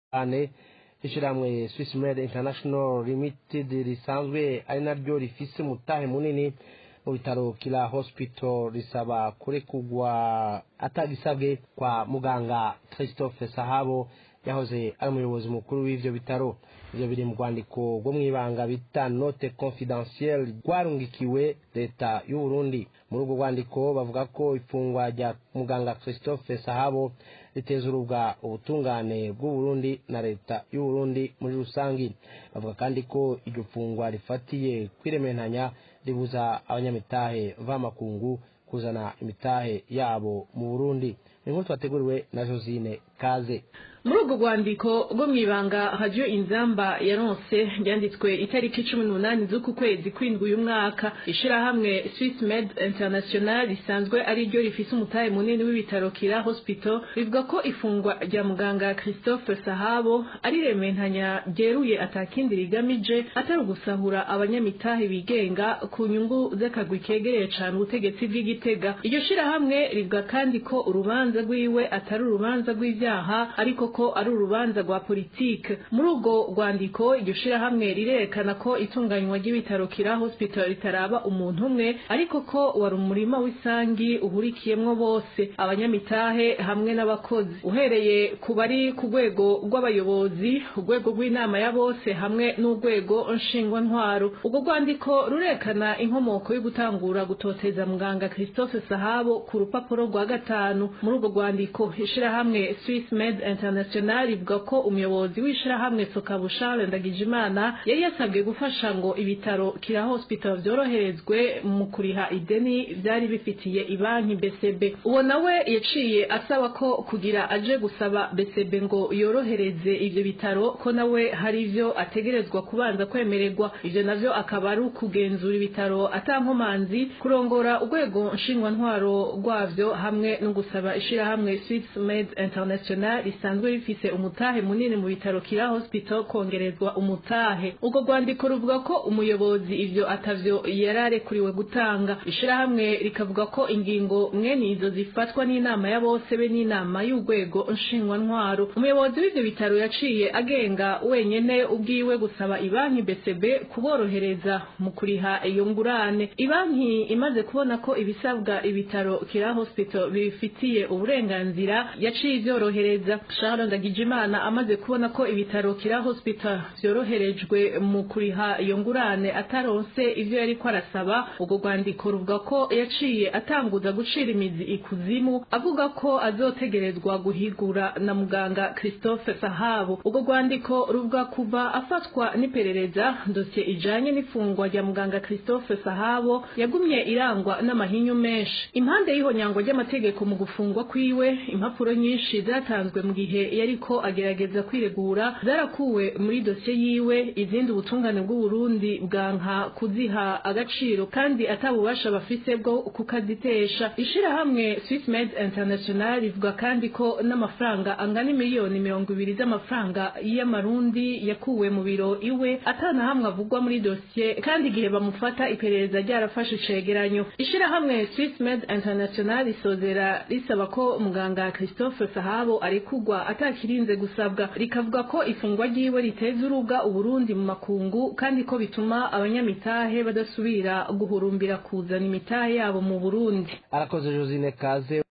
cyane ishyirahamwe Swiss Med International Limited risanzwe ari naryo rifise umutahe munini mu bitaro kila hospital risaba kurekugwa atagisabwe kwa muganga Christophe Sahabo yahoze ari umuyobozi mukuru w'ivyo bitaro ivyo biri mu rwandiko rwo mw'ibanga bita note confidentielle rwarungikiwe leta y'u Burundi muri urwo rwandiko bavuga ko ifungwa rya muganga Christophe Sahabo riteza urubwa ubutungane bw'u Burundi na leta y'u Burundi muri rusangi bavuga kandi ko iryo fungwa rifatiye kwirementanya ribuza abanyamitahe vamakungu kuzana imitahe yabo mu Burundi inkuru twateguriwe na Josine Kaze muri urwo rwandiko rwo mu ibanga hajyo inzamba yaronse ryanditswe itariki cumi n'umunani z'uku kwezi kwindwi uyu mwaka ishirahamwe Swiss Med International risanzwe ari ryo rifise umutahe munini w'ibitaro Kira Hospital rivuga ko ifungwa rya muganga Christophe Sahabo ari rementanya ryeruye atakindi rigamije atari ugusahura abanyamitahe bigenga ku nyungu z'akagwi kegereye cane ubutegetsi bw'igitega iryo shirahamwe rivuga kandi ko urubanza rwiwe atari urubanza rw'ivyaha ariko ko ari urubanza rwa politike muri urwo rwandiko iryo shirahamwe rirerekana ko itunganywa ry'ibitaro kira hospital ritaraba umuntu umwe ariko ko wari umurima w'isangi uhurikiyemwo bose abanyamitahe hamwe n'abakozi uhereye ku bari ku rwego rw'abayobozi urwego rw'inama ya bose hamwe n'urwego nshingwantwaro urwo rwandiko rurekana inkomoko yo gutangura gutoteza muganga christophe sahabo ku rupapuro rwa gatanu muri urwo rwandiko ishirahamwe swiss med international ivuga ko umuyobozi w'ishirahamwe sokabu charles ndagijimana yari yasabwe gufasha ngo ibitaro kira hospital vyoroherezwe mu kuriha ideni vyari bifitiye ibanki bcb uwo nawe yaciye asaba ko kugira aje gusaba bcb ngo yorohereze ivyo bitaro ko nawe hari ivyo ategerezwa kubanza kwemererwa ivyo navyo akaba ari ukugenzura ibitaro atankomanzi kurongora urwego nshingwantwaro rwavyo hamwe no gusaba ishirahamwe swiss med international risanzwe rifise umutahe munini mu bitaro kira hospital kongerezwa umutahe ubwo rwandiko ruvuga ko umuyobozi ivyo atavyo yararekuriwe gutanga ishirahamwe rikavuga ko ingingo mwene izo zifatwa n'inama ya bose be n'inama y'urwego nshingwantwaro umuyobozi w'ivyo bitaro yaciye agenga wenyene ubwiwe gusaba ibanki BCB kuborohereza mu kuriha iyo ngurane ibanki imaze kubona ko ibisabwa ibitaro kira hospital bifitiye uburenganzira yaciye ivyorohereza Charles Ndagijimana amaze kubona ko ibitaro kira hospital vyoroherejwe mu kuriha iyo ngurane ataronse ivyo yari ko arasaba ubwo rwandiko ruvuga ko yaciye atanguza gucira imizi ikuzimu avuga ko azotegerezwa guhigura na muganga Christophe Sahabo ubwo rwandiko ruvuga kuva afatwa n'iperereza dosiye ijanye n'ifungwa rya muganga Christophe Sahabo yagumye irangwa n'amahinyu menshi impande y'ihonyangwa ry'amategeko mu gufungwa kwiwe impapuro nyinshi zatanzwe mu gihe yariko agerageza kwiregura zarakuwe muri dosiye yiwe izindi ubutungane bw'uburundi bwanka kuziha agaciro kandi atabubasha bafise bwo kukazitesha ishirahamwe Swiss Med International rivuga kandi ko n'amafaranga angana miliyoni mirongo ibiri z'amafaranga y'amarundi yakuwe mu biro iwe atana hamwe avugwa muri dosiye kandi igihe bamufata iperereza ryarafashe icegeranyo ishirahamwe Swiss Med International risozera risaba ko muganga Christophe Sahabo arekugwa atakirinze gusabwa rikavuga ko ifungwa ryiwe riteza uruga uburundi mu makungu kandi ko bituma abanyamitahe badasubira guhurumbira kuzana imitahe yabo mu Burundi arakoze Josine Kaze